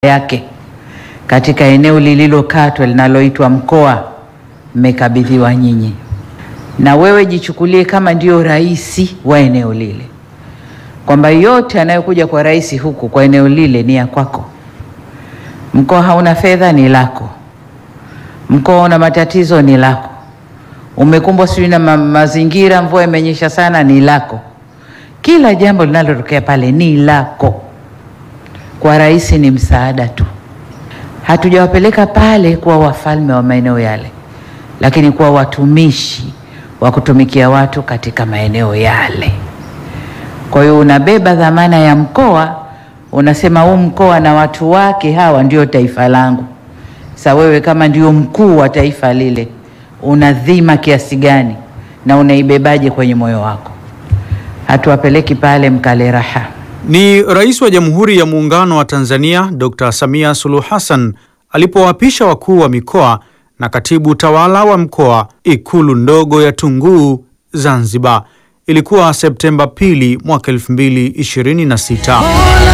yake katika eneo lililokatwa linaloitwa mkoa mmekabidhiwa nyinyi, na wewe jichukulie kama ndio rais wa eneo lile, kwamba yote anayokuja kwa rais huku kwa eneo lile ni ya kwako. Mkoa hauna fedha, ni lako. Mkoa una matatizo, ni lako. Umekumbwa sijui na ma mazingira, mvua imenyesha sana, ni lako. Kila jambo linalotokea pale ni lako. Kwa rais ni msaada tu. Hatujawapeleka pale kuwa wafalme wa maeneo yale, lakini kuwa watumishi wa kutumikia watu katika maeneo yale. Kwa hiyo unabeba dhamana ya mkoa, unasema huu mkoa na watu wake hawa ndio taifa langu. Sasa wewe kama ndio mkuu wa taifa lile, una dhima kiasi gani na unaibebaje kwenye moyo wako? Hatuwapeleki pale mkale raha. Ni Rais wa Jamhuri ya Muungano wa Tanzania Dr. Samia Suluhu Hassan alipowapisha wakuu wa mikoa na katibu tawala wa mkoa Ikulu ndogo ya Tunguu, Zanzibar. Ilikuwa Septemba pili mwaka 2026.